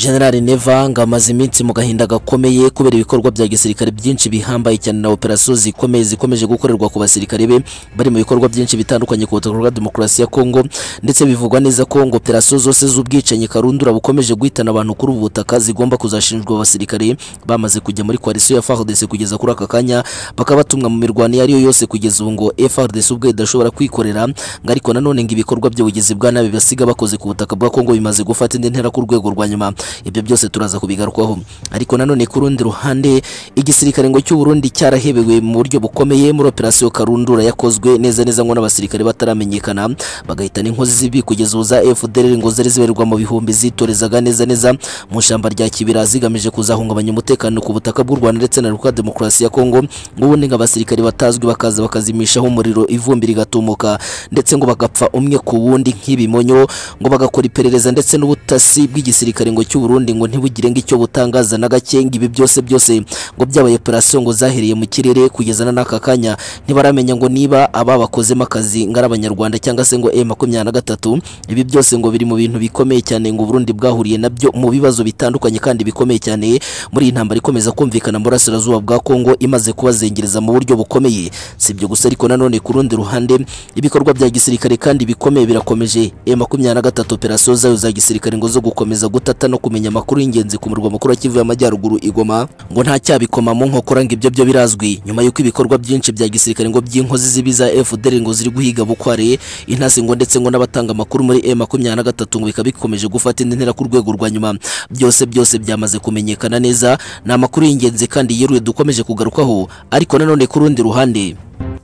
generali neva ngo amaze iminsi mu gahinda gakomeye kubera ibikorwa bya gisirikare byinshi bihambaye cyane na operasiyo zikomeye zikomeje gukorerwa ku basirikare be bari mu bikorwa byinshi bitandukanye ku butaka bwa demokarasi ya kongo ndetse bivugwa neza ko ngo operasiyo zose z'ubwicanyi karundura bukomeje guhitana abantu kuri ubu butaka zigomba kuzashinjwa abasirikare bamaze kujya muri koalisiyo ya fardc kugeza kuri aka kanya bakabatumwa mu mirwano iyo ari yo yose kugeza ubu ngo frdc ubwe idashobora kwikorera ngo ariko nanone ngo ibikorwa by'ubugizi bwa nabi basiga bakoze ku butaka bwa kongo bimaze gufata indi ntera ku rwego rwa nyuma ibyo byose turaza kubigarukaho ariko nanone ku rundi ruhande igisirikare ngo cy'u Burundi cyarahebewe mu buryo bukomeye muri operasiyo karundura yakozwe neza neza ngo n'abasirikare bataramenyekana bagahitana inkozi z'ibi kugeza ubu za FDLR ngo zari zibarirwa mu bihumbi zitorezaga neza neza mu ishyamba rya Kibira zigamije kuzahungabanya umutekano ku butaka bw'u Rwanda ndetse na Repubulika Demokarasi ya Kongo ngo ubundi ngo abasirikare batazwi bakaza bakazimishaho umuriro ivumbi rigatumuka ndetse ngo bagapfa umwe ku wundi nk'ibimonyo ngo bagakora iperereza ndetse n'ubutasi bw'igisirikare ngo cy'u Burundi ngo ntibugire ngo icyo butangaza na gake ngo ibi byose byose ngo byabaye operasiyo ngo zahereye mu kirere kugeza na n'aka kanya ntibaramenya ngo niba aba bakozemo akazi ngo ari abanyarwanda cyangwa se ngo M23 ibi byose ngo biri mu bintu bikomeye cyane ngo u Burundi bwahuriye nabyo mu bibazo bitandukanye kandi bikomeye cyane muri iyi ntambara ikomeza kumvikana mu burasirazuba bwa Kongo imaze kubazengereza mu buryo bukomeye si ibyo gusa ariko nanone ku rundi ruhande ibikorwa bya gisirikare kandi bikomeye birakomeje M23 operasiyo zayo za gisirikare ngo zo gukomeza gutata no kumenya amakuru y'ingenzi ku murwa mukuru wa Kivu y'Amajyaruguru igoma ngo nta cyabikoma mu nkokora ngo ibyo byo birazwi nyuma y'uko ibikorwa byinshi bya gisirikare ngo by'inkozi zibi za FDL ngo ziri guhiga bukware intasi ngo ndetse ngo n'abatanga amakuru muri M23 ngo bikaba bikomeje gufata indi ntera ku rwego rwa nyuma byose byose byamaze kumenyekana neza ni amakuru y'ingenzi kandi yeruye dukomeje kugarukaho ariko nanone ku rundi ruhande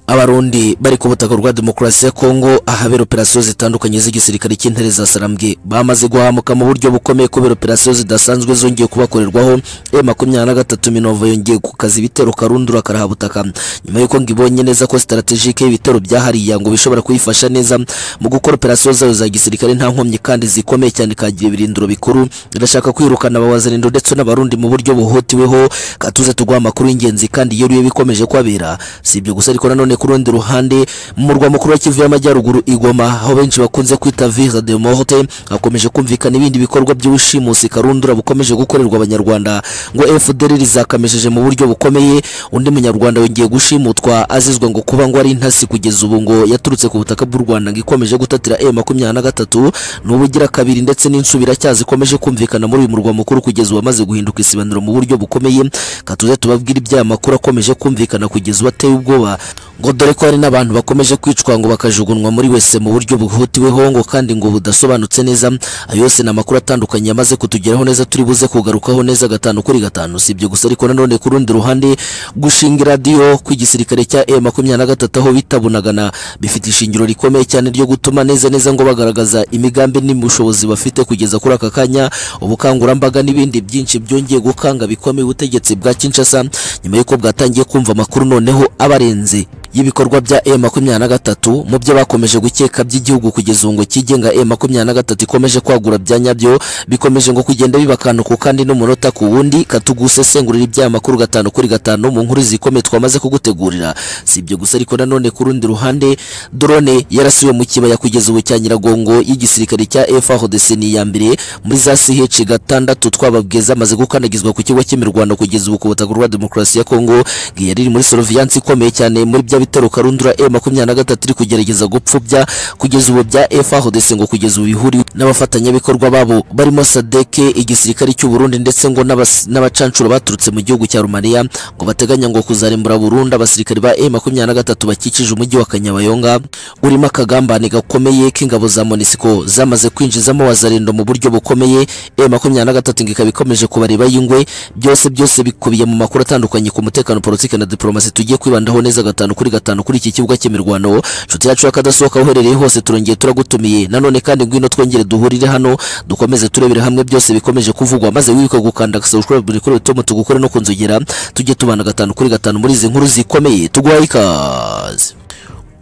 abarundi bari ku butaka bwa demokarasi ya kongo ahabera operasiyo zitandukanye z'igisirikare cy'intare za sarambwe bamaze guhamuka mu buryo bukomeye kubera operasiyo zidasanzwe zongeye kubakorerwaho M23 Minova yongeye gukaza ibitero karundura karaha butaka nyuma y'uko ngo ibonye neza ko strategique y'ibitero byahariya ngo bishobora kuyifasha neza mu gukora operasiyo zayo za gisirikare nta nkomyi kandi zikomeye cyane kagira ibirindiro bikuru irashaka kwirukana abawazanindo ndetse n'abarundi mu buryo buhutiweho katuze tuguha amakuru y'ingenzi kandi yeruye bikomeje kwabera si ibyo gusa ariko nanone ku rundi ruhande mu murwa mukuru wa Kivu y'Amajyaruguru Igoma aho benshi bakunze kwita Ville de Morte hakomeje kumvikana ibindi bikorwa by'ubushimusi karundura bukomeje gukorerwa abanyarwanda ngo FDLR zakamejeje mu buryo bukomeye undi munyarwanda yongeye gushimutwa azizwa ngo kuba ngo ari intasi kugeza ubu ngo yaturutse ku butaka bw'u Rwanda ngo ikomeje gutatira M23 n'ubugira kabiri ndetse n'insubira cyazi ikomeje kumvikana muri uyu murwa mukuru kugeza ubu amaze guhinduka isibaniro mu buryo bukomeye katuze tubabwira ibya makuru akomeje kumvikana kugeza ubu ateye ubwoba ngo dore ko hari n'abantu bakomeje kwicwa ngo bakajugunywa muri wese mu buryo bwihutiweho ngo kandi ngo budasobanutse neza ayo yose ni amakuru atandukanye yamaze kutugeraho neza turi buze kugarukaho neza gatanu kuri gatanu si ibyo gusa ariko nanone ku rundi ruhande gushinga iradiyo kw'igisirikare cya M23 aho bitabunagana bifite ishingiro rikomeye cyane ryo gutuma neza neza ngo bagaragaza imigambi n'ubushobozi bafite kugeza kuri aka kanya ubukangurambaga n'ibindi byinshi byongeye gukanga bikomeye ubutegetsi bwa Kinshasa nyuma y'uko bwatangiye kumva amakuru noneho abarenze y'ibikorwa bya M23 mu byo bakomeje gukeka by'igihugu kugeza ngo kigenga M23 ikomeje kwagura bya nyabyo bikomeje ngo kugenda bibakantu kandi n'umunota ku wundi katugusesengurira ibya makuru gatanu kuri gatanu mu nkuru zikomeye twamaze kugutegurira si ibyo gusa ariko nanone ku rundi ruhande drone yarasuye mu kibaya kugeza ubu cya Nyiragongo y'igisirikare cya FARDC ni ya mbere muri za CH gatandatu twababwiza amaze gukanagizwa ku kigo cy'imirwano kugeza ubu ku butaka bwa demokarasi ya Kongo yari muri surveillance ikomeye cyane muri bya ibitero karundura M23 iri kugerageza gupfubya kugeza ubu bya FARDC ngo kugeza ubu bihuri n'abafatanyabikorwa babo barimo Sadeke igisirikare cy'u Burundi ndetse ngo n'abacancuro baturutse mu gihugu cya Romania ngo bateganya ngo kuzarimbura Burundi abasirikare ba M23 bakikije umujyi wa Kanyabayonga urimo akagambane gakomeye k'ingabo za Monisco zamaze kwinjizamo wazarendo mu buryo bukomeye M23 ngo ikaba ikomeje kubareba y'ingwe byose byose bikubiye mu makuru atandukanye ku mutekano politike na diplomasi tugiye kwibandaho neza gatanu kuri gatanu kuri iki kibuga cy'imirwano nshuti yacu yakadasohoka uherereye hose turongeye turagutumiye nanone kandi ngwino twongere duhurire hano dukomeze turebere hamwe byose bikomeje kuvugwa maze wibuka gukanda subscribe buri kuri tom tugukore no kunzogera tujye tubana gatanu kuri gatanu muri izi nkuru zikomeye tuguhaye ikaze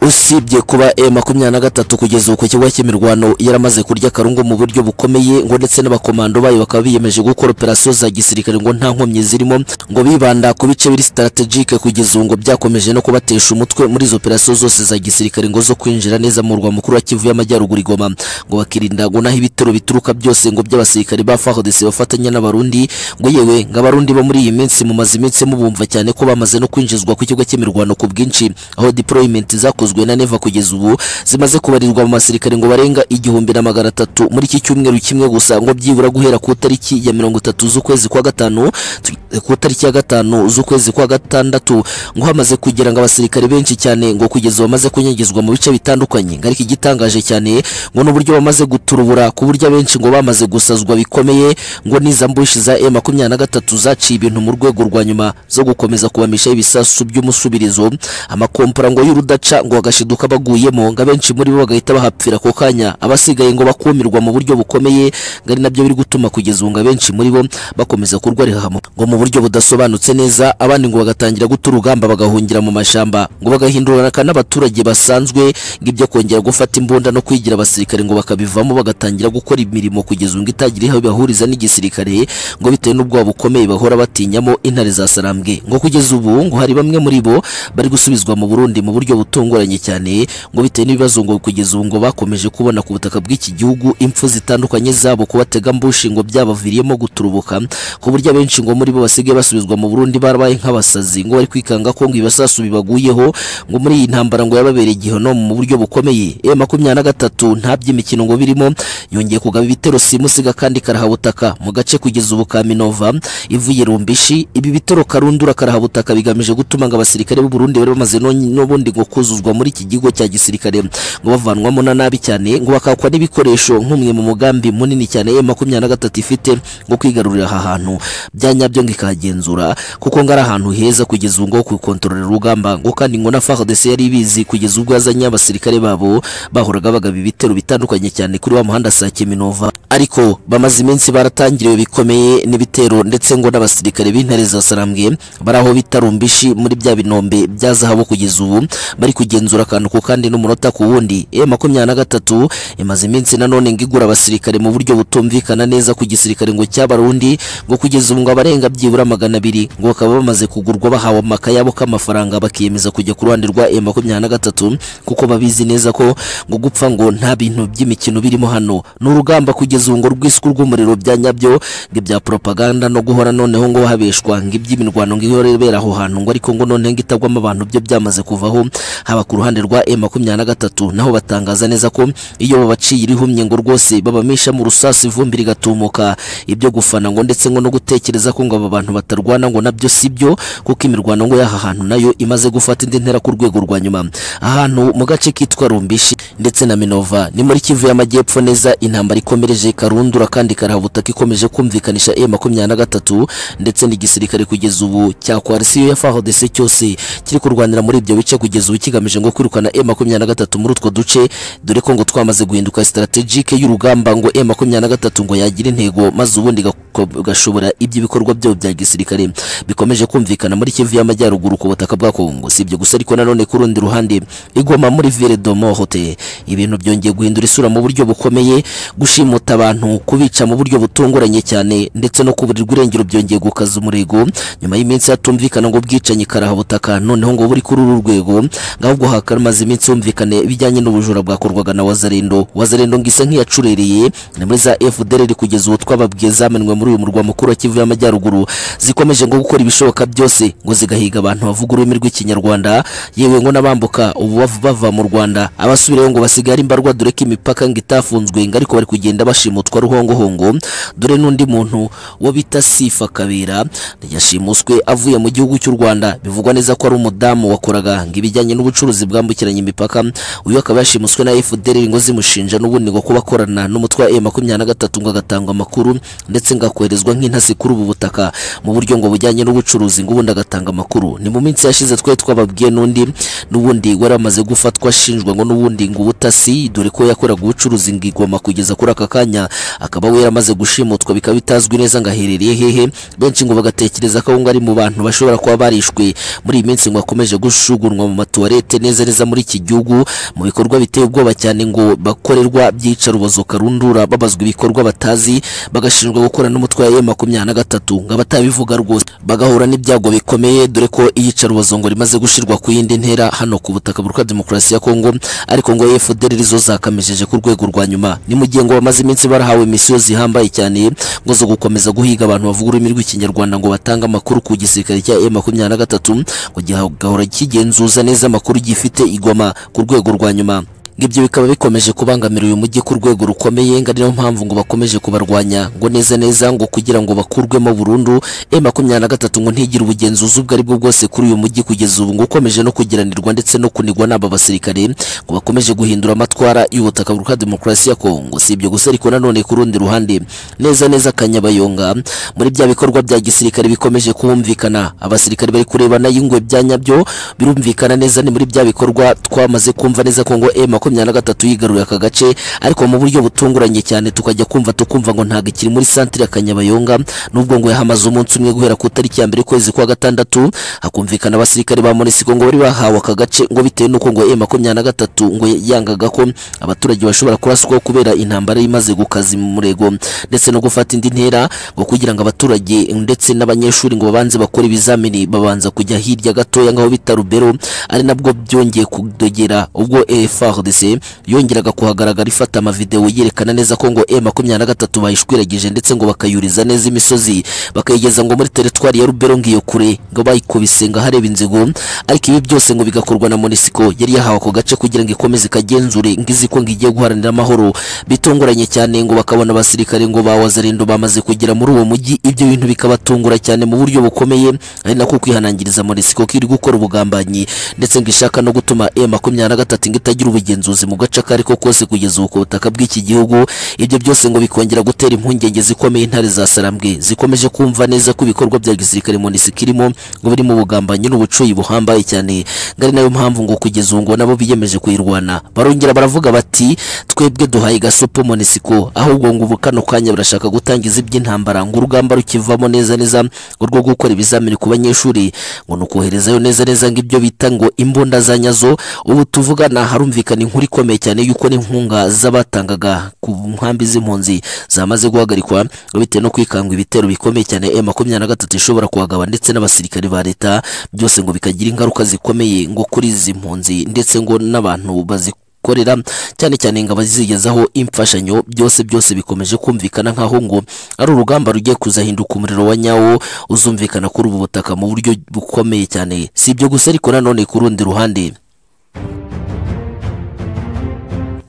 usibye kuba e makumyabiri na gatatu kugeza ubu ku kibuga cy'imirwano yaramaze kurya akarungu mu buryo bukomeye ngo ndetse n'abakomando bayo bakaba biyemeje gukora operasiyo za gisirikare ngo nta nkomyi zirimo ngo bibanda ku bice biri strategike kugeza ubu ngo byakomeje no kubatesha umutwe muri izo operasiyo zose za gisirikare ngo zo kwinjira neza mu murwa mukuru wa Kivu y'Amajyaruguru i Goma ngo bakirinda ngo naho ibitero bituruka byose ngo by'abasirikare ba FARDC bafatanya n'abarundi ngo yewe ngo abarundi bo muri iyi minsi mu mazi iminsi mubumva cyane ko bamaze no kwinjizwa ku kigo cy'imirwano ku bwinshi aho deployment zakozwe na Neva kugeza ubu zimaze kubarirwa mu basirikare ngo barenga igihumbi na magana atatu muri iki cyumweru kimwe gusa ngo byibura guhera ku tariki ya mirongo itatu z'ukwezi kwa gatanu tu- ku tariki ya gatanu z'ukwezi kwa gatandatu ngo hamaze kugira ngo abasirikare benshi cyane ngo kugeza ubu bamaze kunyagizwa mu bice bitandukanye ngo ariko igitangaje cyane ngo n'uburyo bamaze guturubura ku buryo abenshi ngo bamaze gusazwa bikomeye ngo n'iza mbushi za M makumyabiri na gatatu zaciye ibintu mu rwego rwa nyuma zo gukomeza kubamishaho ibisasu by'umusubirizo amakompora ngo y'urudaca ngo bagashiduka baguyemo ngo abenshi muri bo bagahita bahapfira ako kanya abasigaye ngo bakumirwa mu buryo bukomeye ngo ari nabyo biri gutuma kugeza ubu ngo abenshi muri bo bakomeza kurwarira hamwe ngo mu buryo budasobanutse neza abandi ngo bagatangira guta urugamba bagahungira mu mashyamba ngo bagahindurana n'abaturage basanzwe ngo ibyo kongera gufata imbunda no kwigira abasirikare ngo bakabivamo bagatangira gukora imirimo kugeza ubu ngo itagira aho ibahuriza n'igisirikare ngo bitewe n'ubwoba bukomeye bahora batinyamo intare za sarambwe ngo kugeza ubu ngo hari bamwe muri bo bari gusubizwa mu Burundi mu buryo butunguranye cyane ngo bitewe n'ibibazo ngo kugeza ubu ngo bakomeje kubona ku butaka bw'iki gihugu impfu zitandukanye zabo kubatega mbushi ngo byabaviriyemo guturubuka ku buryo abenshi ngo muri bo basigaye basubizwa mu Burundi barabaye nk'abasazi ngo bari kwikanga ko ngo ibisasu bibaguyeho ngo muri iyi ntambara ngo yababereye igihono mu buryo bukomeye e makumyabiri na gatatu nta by'imikino ngo birimo yongeye kugaba ibitero simusiga kandi karahabutaka mu gace kugeza ubu ka Minova ivuye rumbishi ibi bitero karundura karahabutaka bigamije gutuma ngo abasirikare b'u Burundi bari bamaze none- n'ubundi ngo kuzuzwa muri iki gigo cya gisirikare ngo bavanwamo na nabi cyane ngo bakakwa n'ibikoresho nk'umwe mu mugambi munini cyane ya makumyabiri na gatatu ifite ngo kwigarurira aha hantu bya nyabyo ngo ikahagenzura kuko ngo ari ahantu heza kugeza ubu ngo kukontorora urugamba ngo kandi ngo na FARDC yari ibizi kugeza ubwo yazanye abasirikare babo bahoraga bagaba ibitero bitandukanye cyane kuri wa muhanda saa Kiminova ariko bamaze iminsi baratangiriwe bikomeye n'ibitero ndetse ngo n'abasirikare b'intare za sarambwe bari aho bita rumbishi muri bya binombe bya zahabu kugeza ubu bari kugenzura akantu ku kandi n'umunota ku wundi e makumyabiri na gatatu imaze iminsi nanone ngo igura abasirikare mu buryo butumvikana neza ku gisirikare ngo cy'abarundi ngo kugeza ubu ngo abarenga byibura magana abiri ngo bakaba bamaze kugurwa bahawe amaka yabo k'amafaranga bakiyemeza kujya ku ruhande rwa e makumyabiri na gatatu kuko babizi neza ko ngo gupfa ngo nta bintu by'imikino birimo hano ni urugamba kugeza ubu ngo rw'isuku rw'umuriro bya nyabyo ngo ibya propaganda no guhora noneho ngo habeshwa ngo iby'imirwano ngo ihora ibera aho hantu ngo ariko ngo noneho ngo itagwamo abantu byo byamaze kuvaho haba ku ruhande rwa e makumyabiri na gatatu naho batangaza neza ko iyo babaciye irihumye ngo rwose babamisha mu rusasi ivumbi rigatumuka ibyo gufana ngo ndetse ngo no gutekereza ko ngo aba bantu batarwana ngo nabyo si byo kuko imirwano ngo y'aha hantu nayo imaze gufata indi ntera ku rwego rwa nyuma ahantu mu gace kitwa rumbishi ndetse na minova ni muri kivu y'amajyepfo neza intambara ikomereje karundura kandi karahabutaka ikomeje kumvikanisha e makumyabiri na gatatu ndetse n'igisirikare kugeza ubu cya koalisiyo ya fardc cyose kiri kurwanira muri ibyo bice kugeza ubu kigamije ngo kwirukana e makumyabiri na gatatu muri utwo duce dore ko ngo twamaze guhinduka strategike y'urugamba ngo e makumyabiri na gatatu ngo yagira intego maze ubundi gako- gashobora iby'ibikorwa byabo bya gisirikare bikomeje kumvikana muri kivu y'amajyaruguru ku butaka bwa kongo si ibyo gusa ariko nanone ku rundi ruhande igoma muri ville de morte ibintu byongeye guhindura isura mu buryo bukomeye gushimuta abantu kubica mu buryo butunguranye cyane ndetse no kuburirwa irengero byongeye gukaza umurego nyuma y'imins iminsi hatumvikana ngo bwicanyi karahabutaka noneho ngo buri kuri uru rwego ngahubwo hakamaze iminsi humvikane ibijyanye n'ubujura bwakorwaga na wazarendo wazarendo ngo isa nk'iyacurereye ni muri za fdr kugeza ubu twababwiye zamenwe muri uyu murwa mukuru wa kivu y'amajyaruguru zikomeje ngo gukora ibishoboka byose ngo zigahiga abantu bavuga ururimi rw'ikinyarwanda yewe ngo n'abambuka ubu bav- bava mu rwanda abasubirayo ngo basigare imbarwa dore ko imipaka ngo itafunzwe ngo ariko bari kugenda bashimutwa ruhongohongo dore n'undi muntu wo bita sifa kabera yashimuswe avuye mu gihugu cy'u rwanda bivugwa neza ko ari umudamu wakoraga ngo ibijyanye n'ubucuruzi bwambukiranya imipaka uyu akaba yashimuswe na fdr ngo zimushinja n'ubundi ngo kuba akorana n'umutwe wa e makumyabiri na gatatu ngo agatanga amakuru ndetse ngo akoherezwa nk'intasi kuri ubu butaka mu buryo ngo bujyanye n'ubucuruzi ngo ubundi agatanga amakuru ni mu minsi yashize twe twababwiye n'undi n'ubundi wari amaze gufatwa ashinjwa ngo n'ubundi ngo ubutasi dore ko yakoraga ubucuruzi ngo igoma kugeza kuri aka kanya akaba we yaramaze gushimutwa bikaba bitazwi neza ngo aherereye hehe benshi ngo bagatekereza ko ngo ari mu bantu bashobora kuba barishwe muri iyi minsi ngo akomeje gushugunwa mu matuwarete neza umunezereza muri iki gihugu mu bikorwa biteye ubwoba cyane ngo bakorerwa byica rubozo karundura babazwa ibikorwa batazi bagashinjwa gukora n'umutwe wa makumyabiri na gatatu nk'abatabivuga rwose bagahura n'ibyago bikomeye dore ko iyica rubozo ngo rimaze gushirwa ku yindi ntera hano ku butaka bwa demokarasi ya Kongo ariko ngo FDL rizo zakamijeje ku rwego rwa nyuma ni mu gihe ngo bamaze iminsi barahawe misiyo zihambaye cyane ngo zo gukomeza guhiga abantu bavuga ururimi rw'ikinyarwanda ngo batanga amakuru ku gisirikare cya M23 ngo gihagahora kigenzuza neza amakuru gifite igoma ku rwego rwa nyuma ngo ibyo bikaba bikomeje kubangamira uyu mujyi ku rwego rukomeye ngo ari nayo mpamvu ngo bakomeje kubarwanya ngo neza neza ngo kugira ngo bakurwemo burundu e makumyabiri na gatatu ngo ntigire ubugenzuzi ubwo ari bwo bwose kuri uyu mujyi kugeza ubu ngo ukomeje no kugiranirwa ndetse no kunigwa n'aba basirikare ngo bakomeje guhindura amatwara y'ubutaka bwa demokarasi ya kongo si ibyo gusa ariko nanone ku rundi ruhande neza neza kanyabayonga muri bya bikorwa bya gisirikare bikomeje kumvikana abasirikare bari kurebana y'ingwe bya nyabyo birumvikana neza ni muri bya bikorwa twamaze kumva neza ko ngo e makumyabiri na gatatu yigaruye aka gace ariko mu buryo butunguranye cyane tukajya kumva tukumva ngo ntabwo ikiri muri santire ya Kanyabayonga nubwo ngo yahamaze umunsi umwe guhera ku itariki ya mbere kwezi kwa gatandatu hakumvikana abasirikare ba Monisiko ngo bari bahawe aka gace ngo bitewe n'uko ngo e makumyabiri na gatatu ngo yangaga ko abaturage bashobora kuraswaho kubera intambara imaze gukaza mu murego ndetse no gufata indi ntera ngo kugira ngo abaturage ndetse n'abanyeshuri ngo babanze bakore ibizamini babanza kujya hirya gatoya ngaho bita Rubero ari nabwo byongeye kudogera ubwo EFRD FARDC yongeraga kuhagaragara ifata amavideo yerekana neza ko ngo M23 bayishwiragije ndetse ngo bakayuriza neza imisozi bakayigeza ngo muri teritwari ya Rubero ngiyo kure ngo bayikubise ngo hareba inzigo ariko ibi byose ngo bigakorwa na Monisco yari yahawe ako gace kugira ngo ikomeze ikagenzure ngizi ko ngiye guharanira amahoro bitunguranye cyane ngo bakabona abasirikare ngo bawazarindo bamaze kugera muri uwo mujyi ibyo bintu bikabatungura cyane mu buryo bukomeye ari nako kwihanangiriza Monisco kiri gukora ubugambanyi ndetse ngo ishaka no gutuma M23 ngo itagira ubugeni ubugenzuzi mu gace akari ko kose kugeza ubu ku butaka bw'iki gihugu ibyo byose ngo bikongera gutera impungenge zikomeye intare za Sarambwe zikomeje kumva neza ko ibikorwa bya gisirikare MONUSCO irimo ngo biri mu bugambanyi n'ubucuyi buhambaye cyane ngari nayo mpamvu ngo kugeza ubu ngo nabo biyemeje kuyirwana barongera baravuga bati twebwe duhaye gasopo MONUSCO ahubwo ngo ubu kano kanya barashaka gutangiza iby'intambara ngo urugamba rukivamo neza neza ngo rwo gukora ibizamini ku banyeshuri ngo ni ukoherezayo neza neza ngo ibyo bita ngo imbunda za nyazo ubu tuvugana harumvikana inkuru ikomeye cyane yuko n'inkunga z'abatangaga ku nkambi z'impunzi zamaze guhagarikwa bitewe no kwikanga ibitero bikomeye cyane M23 ishobora kuhagaba ndetse n'abasirikare ba leta byose ngo bikagira ingaruka zikomeye ngo kuri izi mpunzi ndetse ngo n'abantu bazi korera cyane cyane ngo abazigezaho imfashanyo byose byose bikomeje kumvikana nk'aho ngo ari urugamba rugiye kuzahinduka umuriro wa nyawo uzumvikana kuri ubu butaka mu buryo bukomeye cyane si ibyo gusa ariko nanone ku rundi ruhande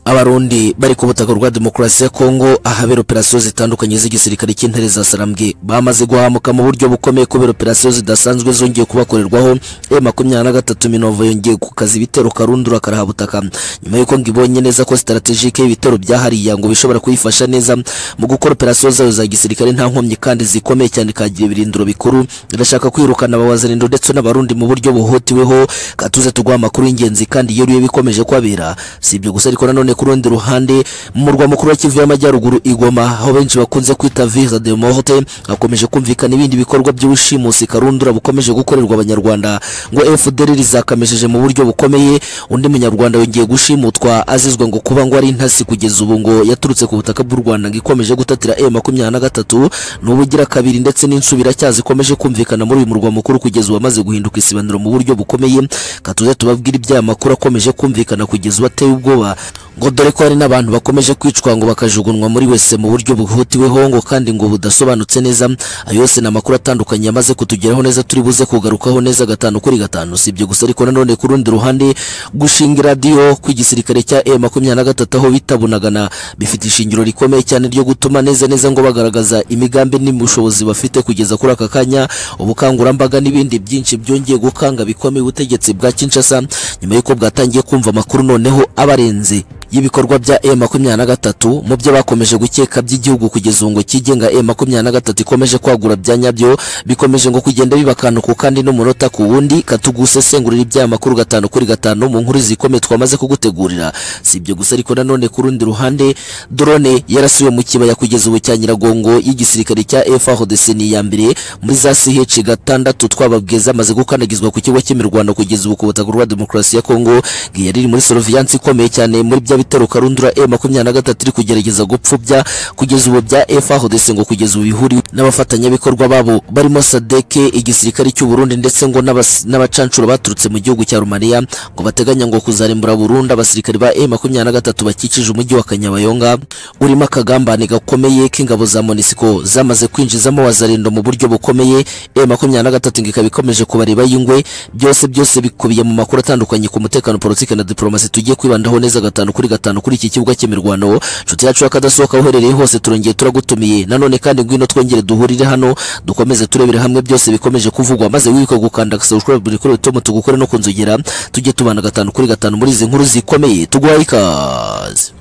abarundi bari ku butaka bwa demokarasi ya kongo ahabera operasiyo zitandukanye z'igisirikare cy'intare za sarambwe bamaze guhamuka mu buryo bukomeye kubera operasiyo zidasanzwe zongeye kubakorerwaho e makumyabiri na gatatu minova yongeye gukaza ibitero karundura karahabutaka nyuma y'uko ngo ibonye neza ko sitaratejike y'ibitero byahariya ngo bishobora kuyifasha neza mu gukora operasiyo zayo za gisirikare nta nkomyi kandi zikomeye cyane kagira ibirindiro bikuru irashaka kwirukana abawazarindo ndetse n'abarundi mu buryo buhotiweho katuze tuguha amakuru y'ingenzi kandi yeruye bikomeje kwabera si ibyo gusa ariko nanone ku rundi ruhande mu murwa mukuru wa Kivu y'Amajyaruguru Igoma aho benshi bakunze kwita Ville de Morte hakomeje kumvikana ibindi bikorwa by'ubushimusi karundura bukomeje gukorerwa abanyarwanda ngo FDL rizakamejeje mu buryo bukomeye undi munyarwanda yongeye gushimutwa azizwa ngo kuba ngo ari intasi kugeza ubu ngo yaturutse ku butaka bw'u Rwanda ngo ikomeje gutatira M23 n'ubugira kabiri ndetse n'insubira cyazi ikomeje kumvikana muri uyu murwa mukuru kugeza ubu amaze guhinduka isibaniro mu buryo bukomeye katuze tubabwira ibya makuru akomeje kumvikana kugeza ubu ateye ubwoba ngo dore ko hari n'abantu bakomeje kwicwa ngo bakajugunywa muri wese mu buryo bwihutiweho ngo kandi ngo budasobanutse neza ayo yose ni amakuru atandukanye yamaze kutugeraho neza turi buze kugarukaho neza gatanu kuri gatanu si ibyo gusa ariko nanone ku rundi ruhande gushinga iradiyo ku gisirikare cya e makumyabiri na gatatu aho bita bunagana bifite ishingiro rikomeye cyane ryo gutuma neza neza ngo bagaragaza imigambi n'ubushobozi bafite kugeza kuri aka kanya ubukangurambaga n'ibindi byinshi byongeye gukanga bikomeye ubutegetsi bwa kinshasa nyuma y'uko bwatangiye kumva amakuru noneho abarenze y'ibikorwa bya M23 mu byo bakomeje gukeka by'igihugu kugeza ubu ngo kigenga M23 ikomeje kwagura bya nyabyo bikomeje ngo kugenda bibakanuka kandi n'umunota ku wundi katugusesengurira ibya makuru gatanu kuri gatanu mu nkuru zikomeye twamaze kugutegurira si ibyo gusa ariko nanone ku rundi ruhande drone yarasiwe mu kibaya kugeza ubu cya Nyiragongo y'igisirikare cya FARDC ni iya mbere muri za CH gatandatu twababwiza amaze gukandagizwa ku kigo cy'imirwano kugeza ubu ku butaka rwa demokarasi ya Kongo yari iri muri surveillance ikomeye cyane muri bya bitero karundura M23 iri kugerageza gupfubya kugeza ubu bya FARDC ngo kugeza ubu bihuri n'abafatanyabikorwa babo barimo Sadeke igisirikare cy'u Burundi ndetse ngo n'abas- n'abacancuro baturutse mu gihugu cya Rumaniya ngo bateganya ngo kuzarimbura Burundi abasirikare ba M23 bakikije umujyi wa Kanyabayonga urimo akagambane gakomeye k'ingabo za Monisco zamaze kwinjizamo wazarendo mu buryo bukomeye M23 ngo ikaba ikomeje kubareba y'ingwe byose byose bikubiye mu makuru atandukanye ku mutekano politike na diplomasi tugiye kwibandaho neza gatanu kuri gatanu kuri iki kibuga cy'imirwano nshuti yacu y'akadasohoka uherereye hose turongeye turagutumiye nanone kandi ngwino twongere duhurire hano dukomeze turebere hamwe byose bikomeje kuvugwa maze wibuke gukanda subscribe buri kuri tom tugukore no kunzogera tujye tubana gatanu kuri gatanu muri izi nkuru zikomeye tuguhaye ikaze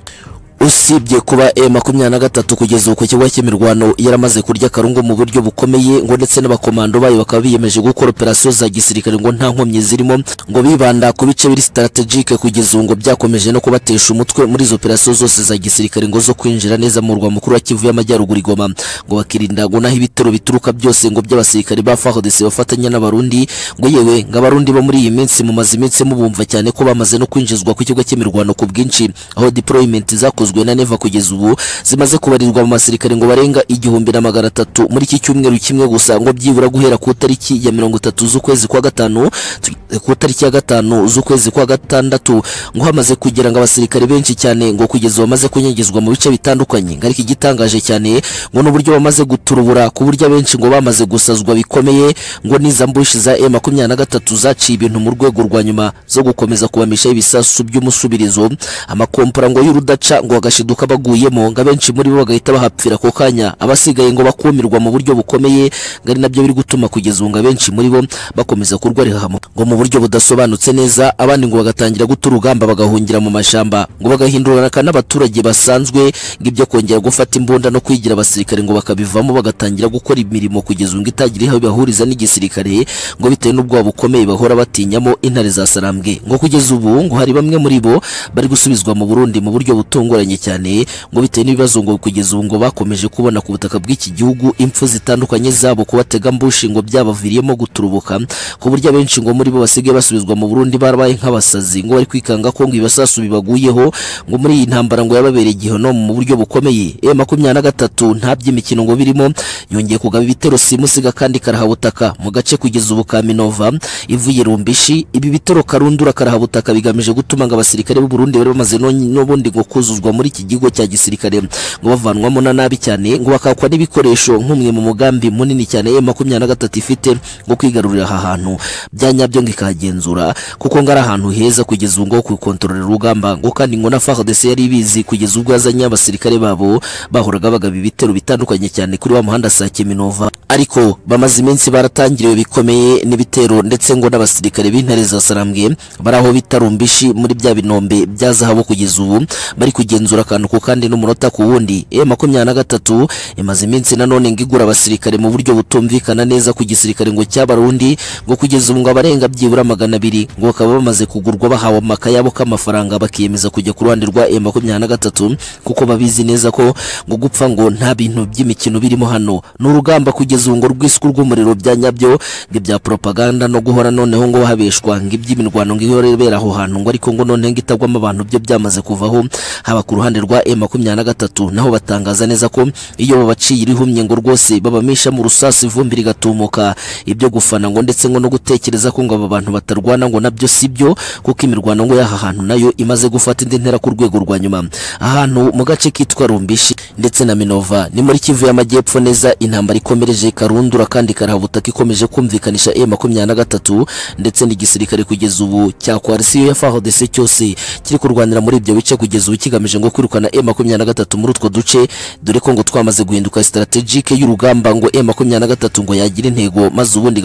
usibye kuba e makumyabiri na gatatu kugeza ubu ku kigo cy'imirwano yaramaze kurya akarungu mu buryo bukomeye ngo ndetse n'abakomando bayo bakaba biyemeje gukora operasiyo za gisirikare ngo nta nkomyi zirimo ngo bibanda ku bice biri strategique kugeza ubu ngo byakomeje no kubatesha umutwe muri izo operasiyo zose za gisirikare ngo zo kwinjira neza mu murwa mukuru wa Kivu y'Amajyaruguru i Goma ngo bakirinda ngo naho ibitero bituruka byose ngo by'abasirikare ba FARDC bafatanya n'abarundi ngo yewe ngo abarundi bo muri iyi minsi mu mazi iminsi mubumva cyane ko bamaze no kwinjizwa ku kigo cy'imirwano ku bwinshi aho deployment zakozwe na Neva kugeza ubu zimaze kubarirwa mu basirikare ngo barenga igihumbi na magana atatu muri iki cyumweru kimwe gusa ngo byibura guhera ku tariki ya mirongo itatu z'ukwezi kwa gatanu tu- ku tariki ya gatanu z'ukwezi kwa gatandatu ngo hamaze kugira ngo abasirikare benshi cyane ngo kugeza ubu bamaze kunyagizwa mu bice bitandukanye ngo ariko igitangaje cyane ngo n'uburyo bamaze guturubura ku buryo abenshi ngo bamaze gusazwa bikomeye ngo n'iza mbushi za M23 zaciye ibintu mu rwego rwa nyuma zo gukomeza kubamishaho ibisasu by'umusubirizo amakompora ngo y'urudaca ngo agashiduka baguyemo ngo abenshi muri bo bagahita bahapfira ako kanya abasigaye ngo bakumirwa mu buryo bukomeye ngo ari nabyo biri gutuma kugeza ubu ngo abenshi muri bo bakomeza kurwarira hamwe ngo mu buryo budasobanutse neza abandi ngo bagatangira guta urugamba bagahungira mu mashyamba ngo bagahindurana n'abaturage basanzwe ngo ibyo kongera gufata imbunda no kwigira abasirikare ngo bakabivamo bagatangira gukora imirimo kugeza ubu ngo itagira aho ibahuriza n'igisirikare ngo bitewe n'ubwoba bukomeye bahora batinyamo intare za sarambwe ngo kugeza ubu ngo hari bamwe muri bo bari gusubizwa mu Burundi mu buryo butunguranye cyane ngo bitewe n'ibibazo ngo kugeza ubu ngo bakomeje kubona ku butaka bw'iki gihugu impfu zitandukanye zabo kubatega mbushi ngo byabaviriyemo guturubuka ku buryo abenshi ngo muri bo basigaye basubizwa mu Burundi barabaye nk'abasazi ngo bari kwikanga ko ngo ibisasu bibaguyeho ngo muri iyi ntambara ngo yababereye igihono mu buryo bukomeye e makumyabiri na gatatu nta by'imikino ngo birimo yongeye kugaba ibitero simusiga kandi karahabutaka mu gace kugeza ubu ka Minova ivuye rumbishi ibi bitero karundura karahabutaka bigamije gutuma ngo abasirikare b'u Burundi bari bamaze none- n'ubundi ngo kuzuzwa muri iki gigo cya gisirikare ngo bavanwamo na nabi cyane ngo bakakwa n'ibikoresho nk'umwe mu mugambi munini cyane M23 ifite ngo kwigarurira aha hantu bya nyabyo ngo ikahagenzura kuko ngo ari ahantu heza kugeza ubu ngo kukontorora urugamba ngo kandi ngo na FARDC yari ibizi kugeza ubwo yazanye abasirikare babo bahoraga bagaba ibitero bitandukanye cyane kuri wa muhanda Sake Minova ariko bamaze iminsi baratangiriwe bikomeye n'ibitero ndetse ngo n'abasirikare b'intare za Sarambwe bari aho bita rumbishi muri bya binombe bya zahabu kugeza ubu bari kugenzura akantu ku kandi n'umunota ku wundi M23 imaze iminsi nanone ngo igura abasirikare mu buryo butumvikana neza ku gisirikare ngo cy'abarundi ngo kugeza ubu ngo abarenga byibura magana abiri ngo bakaba bamaze kugurwa bahawe amaka yabo k'amafaranga bakiyemeza kujya ku ruhande rwa M23 kuko babizi neza ko ngo gupfa ngo nta bintu by'imikino birimo hano ni urugamba kugeza ubu ngo rwiswe rw'umuriro bya nyabyo ngo ibya propaganda no guhora noneho ngo habeshwa ngo iby'imirwano ngo ihora ibera aho hantu ngo ariko ngo noneho ngo itagwamo abantu byo byamaze kuvaho haba ku ruhande rwa M23 naho batangaza neza ko iyo babaciye irihumye ngo rwose babamisha mu rusasi ivumbi rigatumuka ibyo gufana ngo ndetse ngo no gutekereza ko ngo aba bantu batarwana ngo nabyo si byo kuko imirwano ngo y'aha hantu nayo imaze gufata indi ntera ku rwego rwa nyuma ahantu mu gace kitwa Rumbishi ndetse na Minova ni muri Kivu y'Amajyepfo neza intambara ikomereje karundura kandi karahabutaka ikomeje kumvikanisha M23 ndetse n'igisirikare kugeza ubu cya coalition ya FARDC cyose kiri kurwanira muri ibyo bice kugeza ubu kigamije ngo ngo kwirukana M23 muri utwo duce dore ko ngo twamaze guhinduka strategique y'urugamba ngo M23 ngo yagira intego maze ubundi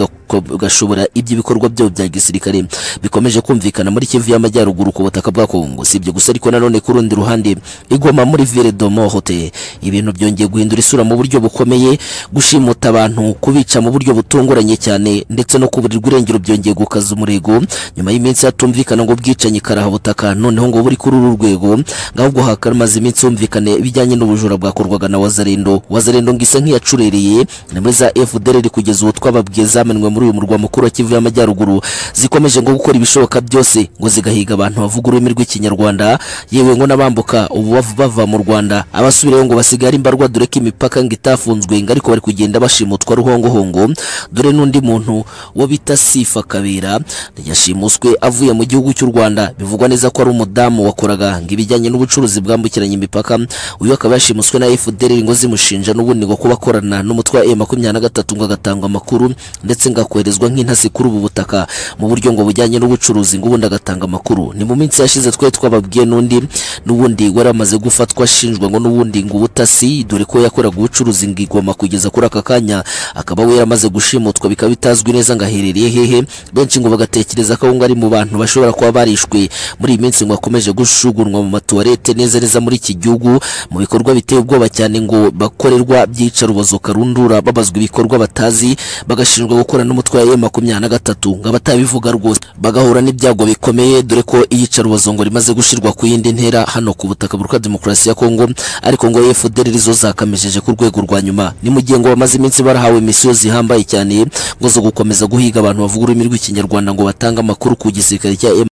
gashobora iby'ibikorwa byo bya gisirikare bikomeje kumvikana muri Kivu y'amajyaruguru ku butaka bwa Kongo sibyo gusa ariko nanone ku rundi ruhande igoma muri Ville de Mohote ibintu byongeye guhindura isura mu buryo bukomeye gushimuta abantu kubica mu buryo butunguranye cyane ndetse no kuburirwa irengero byongeye gukaza umurego nyuma y'iminsi hatumvikana ngo bwicanyi karahabutaka noneho ngo buri kuri uru rwego ngahubwo hakamaze iminsi humvikane ibijyanye n'ubujura bwakorwaga na Wazarendo Wazarendo ngo isa nk'iyacurereye ni muri za FDLR kugeza ubu twababwiye zamenwe muri uyu murwa mukuru wa Kivu y'amajyaruguru zikomeje ngo gukora ibishoboka byose ngo zigahiga abantu bavuga ururimi rw'ikinyarwanda yewe ngo n'abambuka ubu bav- bava mu Rwanda abasubirayo ngo basigare imbarwa dore ko imipaka ngo itafunzwe ngo ariko bari kugenda bashimutwa ruhongohongo dore n'undi muntu wo bita Sifa Kabera yashimuswe avuye mu gihugu cy'u Rwanda bivugwa neza ko ari umudamu wakoraga ngo ibijyanye n'ubucuruzi bwambukiranya imipaka uyu akaba yashimuswe na FDL ngo zimushinja n'ubundi ngo kuba akorana n'umutwe wa M23 ngo agatanga amakuru ndetse ngo akoherezwa nk'intasi kuri ubu butaka mu buryo ngo bujyanye n'ubucuruzi ngo ubundi agatanga amakuru ni mu minsi yashize twe twababwiye n'undi n'ubundi wari amaze gufatwa ashinjwa ngo n'ubundi ngo ubutasi dore ko yakoraga ubucuruzi ngo igoma kugeza kuri aka kanya akaba we yaramaze gushimutwa bikaba bitazwi neza ngo aherereye hehe benshi ngo bagatekereza ko ngo ari mu bantu bashobora kuba barishwe muri iyi minsi ngo akomeje gushugunwa mu matuwarete neza neza muri iki gihugu mu bikorwa biteye ubwoba cyane ngo bakorerwa byicarubozo karundura babazwa ibikorwa batazi bagashinjwa gukora n'umutwe wa M23 ngo abatabivuga rwose bagahura n'ibyago bikomeye dore ko iyicarubozo ngo rimaze gushirwa ku yindi ntera hano ku butaka burwa demokarasi ya Kongo ariko ngo FDL zo zakamejeje ku rwego rwa nyuma ni mu gihe ngo bamaze iminsi barahawe misiyo zihambaye cyane ngo zo gukomeza guhiga abantu bavuga ururimi rw'ikinyarwanda ngo batange amakuru ku gisirikare cya